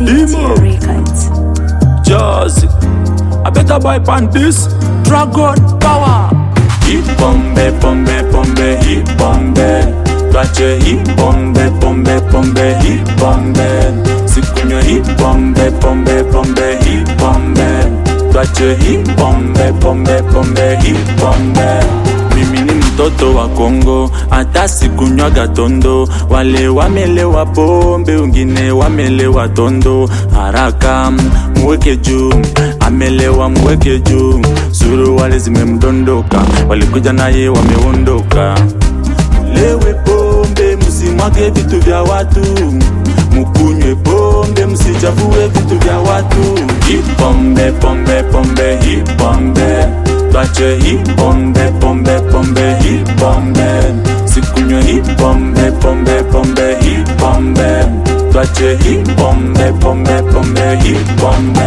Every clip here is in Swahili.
Demo. Records. Jazzy. I better buy pan this Dragon Power. Hip pombe pombe pombe hip pombe. Twache hip pombe pombe pombe hip pombe. Sikunywe hip pombe pombe pombe hip pombe. Twache hip pombe pombe pombe hip pombe. Mimi ni mtoto wa Kongo, hata sikunywaga tondo. Wale wamelewa pombe, wengine wamelewa tondo. Haraka mweke juu, amelewa mweke juu. Suruali zimemdondoka, walikuja naye wameondoka. Lewe pombe, msimwage vitu vya watu. Mukunywe pombe, msichafue vitu vya watu. Hipombe pombe pombe hipombe, twache hipombe pombe pombe hipombe. Sikunywe hipombe pombe pombe hipombe, twache hipombe pombe pombe hipombe.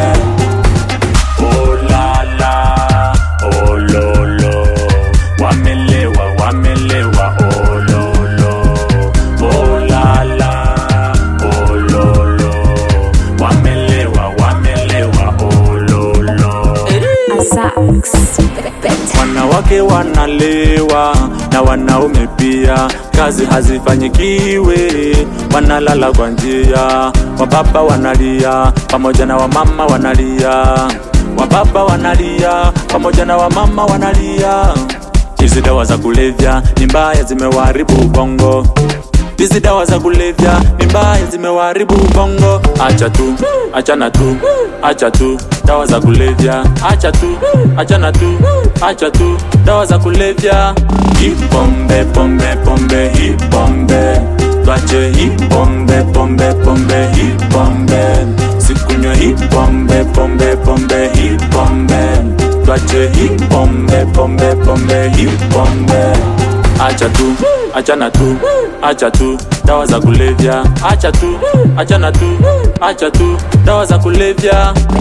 Oh la la, oh lo lo, wamelewa wamelewa, oh lo lo, oh la la, oh lo lo, wamelewa wamelewa, oh lo lo. Asax. Bet. Wanawake wanalewa na wanaume pia, kazi hazifanyikiwe, wanalala kwa njia. Wababa wanalia pamoja na wamama wanalia, wababa wanalia pamoja na wamama wanalia. Hizi dawa za kulevya ni mbaya, zimewaharibu ubongo. Hizi dawa za kulevya ni mbaya, zimewaharibu ubongo. Acha tu, achana tu, acha tu dawa za kulevya, acha tu, achana tu, acha tu dawa za kulevya. Hipombe pombe pombe hipombe, twache hipombe pombe pombe hipombe, sikunywe hipombe pombe pombe hipombe, twache hipombe pombe pombe hipombe. Acha tu, achana tu, acha tu dawa za kulevya, acha tu, achana tu, acha tu dawa za kulevya.